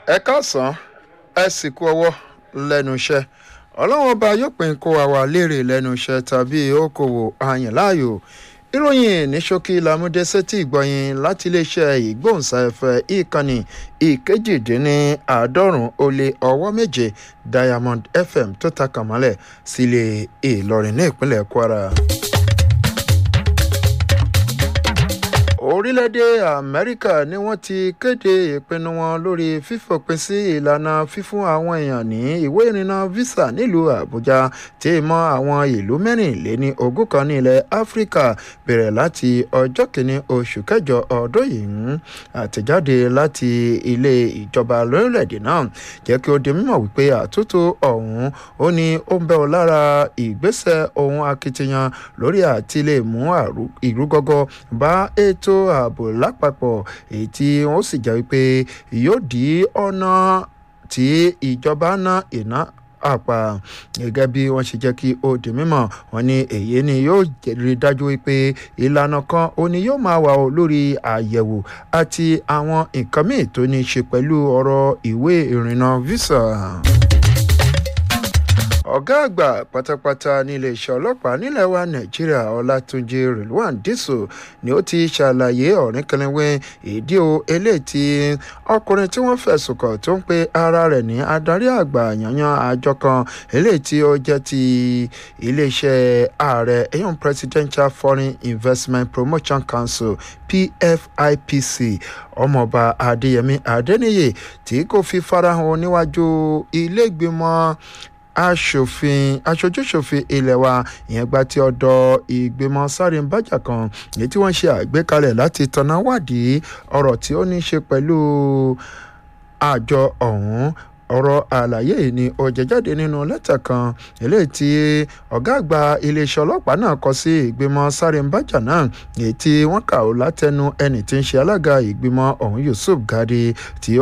ẹ káàsán ẹ sì kú ọwọ́ lẹ́nu iṣẹ́ ọlọ́wọ́n ọba yóò pín kó àwa léèrè lẹ́nu iṣẹ́ tàbí okòwò àyàn láàyò ìròyìn ní ṣókí lamúdé sétí ìgbọ̀yìn láti iléeṣẹ́ ìgbóhùnsáfẹ́ ìkànnì ìkejìdínláàádọ́rùn ó lé ọwọ́ méje diamond fm tó ta kàmọ́lẹ̀ sílé ìlọrin ní ìpínlẹ̀ kwara. orílẹ̀-èdè amẹ́ríkà ni wọ́n ti kéde ìpinnu wọn lórí fífòpin sí ìlànà fífún àwọn èèyàn ní ìwé ìrìnnà visa nílùú àbújá tí mọ́ àwọn ìlú mẹ́rìnléní ogún kan ní ilẹ̀ áfíríkà bẹ̀rẹ̀ láti ọjọ́ kìíní oṣù kẹjọ ọdún yìí àtẹ̀jáde láti ilé ìjọba lórílẹ̀‐èdè náà jẹ́ kí ó di mímọ̀ wípé àtúntò ọ̀hún ó ní ó ń bẹ́ ọ lára ìgbésẹ̀ ohun akitiyan lórí àti lè mú ìrúgọ́gọ́ bá ètò ààbò lápapọ̀ èyí tí wọ́n sì jẹ́ wípé yóò dí ọ̀nà tí ìjọba ná iná àpà gẹ́gẹ́ bí wọ́n ṣe jẹ́ kí ó di mímọ̀ wọn ni èyí ni yóò rí dájú wípé ìlànà kan ó ní yóò máa wà lórí àyẹ̀wò àti àwọn nǹkan míì tó ní í ṣe pẹ̀lú ọ̀rọ̀ ìwé ìrìnnà visa ọ̀gá àgbà pátápátá ní iléeṣẹ́ ọlọ́pàá nílẹ̀ wa nàìjíríà ọlátúnjì rilwan dísò ni ó ti ṣàlàyé ọ̀rìnkẹlẹ́wẹ́ ìdí o eléyìí tí ọkùnrin tí wọ́n fẹ̀sùn kàn tó ń pe ara rẹ̀ ní adarí àgbà yanyan àjọ kan eléyìí tí ó jẹ́ ti iléeṣẹ́ ààrẹ eyín presidential foreign investment promotion council pfipc ọmọọba adéyẹmí adéníyè tí kò fi farahàn níwájú ilé ìgbìmọ̀ aṣòfin aṣojúṣòfin ilé wa ìyẹn gba ti ọ̀dọ̀ ìgbìmọ̀ sáré-ń-bájà kan èyí tí wọ́n ṣe àgbékalẹ̀ láti tanná wádìí ọ̀rọ̀ tí ó ní í ṣe pẹ̀lú àjọ ọ̀hún ọ̀rọ̀ àlàyé yìí ni ó jẹ jáde nínú lẹ́tà kan eléyìí tí ọ̀gá àgbà iléeṣẹ́ ọlọ́pàá náà kọ sí ìgbìmọ̀ sáré-ń-bájà náà èyí tí wọ́n kà ó látẹnu ẹni tí ń ṣe alága ìgbìmọ̀ ọ̀hún yusuf gadi tí ó